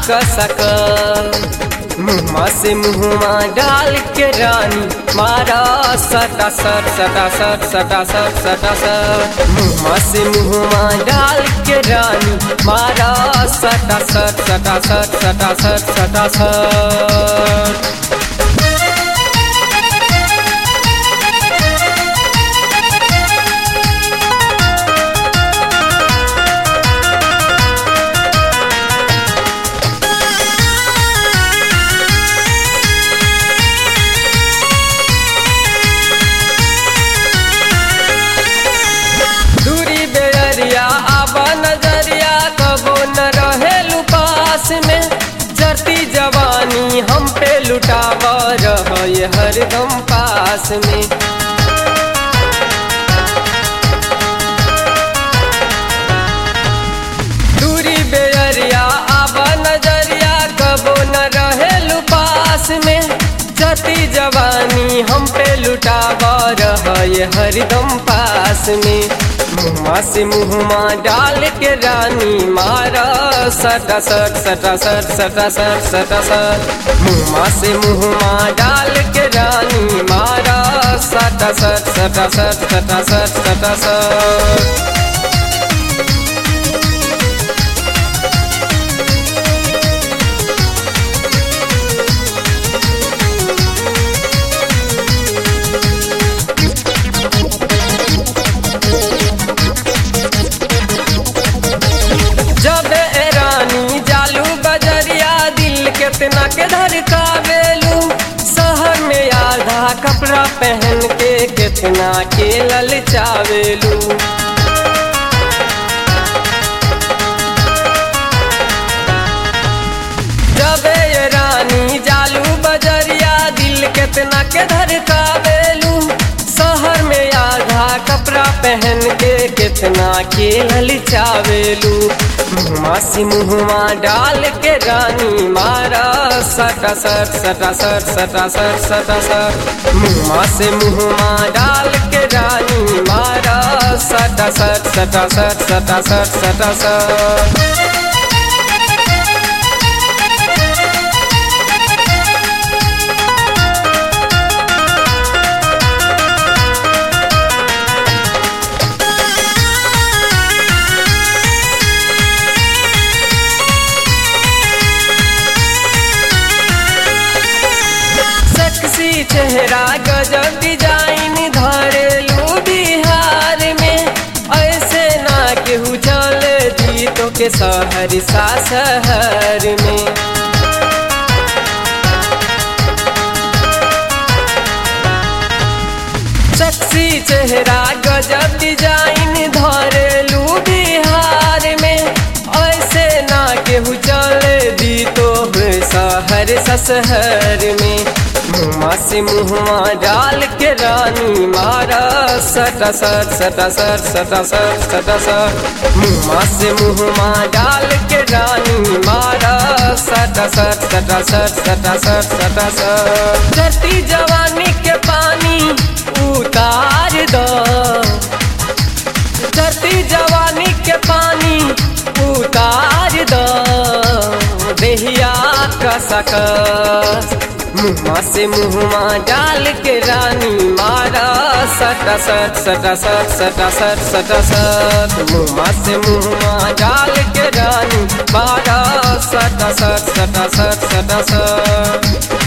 कसक मुँहमा से मुँहमा डाल के रानी मारा सटा सट सटा सट सटा सट सटा सट मुँहमा से मुँहमा डाल के रानी मारा सटा सट सटा सट सटा सट सटा सट दूरी बेरिया आबा नजरिया कबो न रहे पास में जरती जवानी हम पे लुटाव रहे हरदम पास में दूरी बेरिया आबा नजरिया कबो न रहे पास में जती जवानी हम पे लुटाव रहे हरदम पास में मुँहमा से मुँहमा डाल के रानी मारा सटा सट सटा सट सटा सट सटा सट मुँहमा से मुँहमा डाल के रानी मारा सटा सट सटा सट सटा सट सटा सट जब ए रानी जालू बजरिया दिल केतना के धड़कावेलू शहर में आधा कपड़ा पहन के केतना के ललचावेलू जब ए रानी जालू बजरिया दिल केतना के धड़कावेलू शहर में आधा कपड़ा पहन के कितना के ललचावेलू मुँहमा से मुँहमा डाल के रानी मारा सटा सट सटा सट सटा सट सटा सट मुँहमा से मुँहमा डाल के रानी मारा सटा सट सटा सट सटा सट सटा सट सेक्सी चेहरा गजब डिजाइन धरेलू बिहार में ऐसे ना केहू चल दी तो के शहर सा शहर में सेक्सी चेहरा गजब डिजाइन धरेलू बिहार में ऐसे ना केहू चल दी तो शहर सशहर में मुँहमा से मुँहमा डाल के रानी मारा सटा सट सटा सट सटा सट सटा सट मुँहमा से मुँहमा डाल के रानी मारा सटा सट सटा सट सटा सट सटा सट धरती जवानी के पानी उतार दो धरती जवानी के पानी उतार दो देहिया का सकस मुँहमा से मुँहमा डाल के रानी मारा सटा सट सटा सट सटा सट सटा सट मुँहमा से मुँहमा डाल के रानी मारा सटा सट सटा सट सटा सट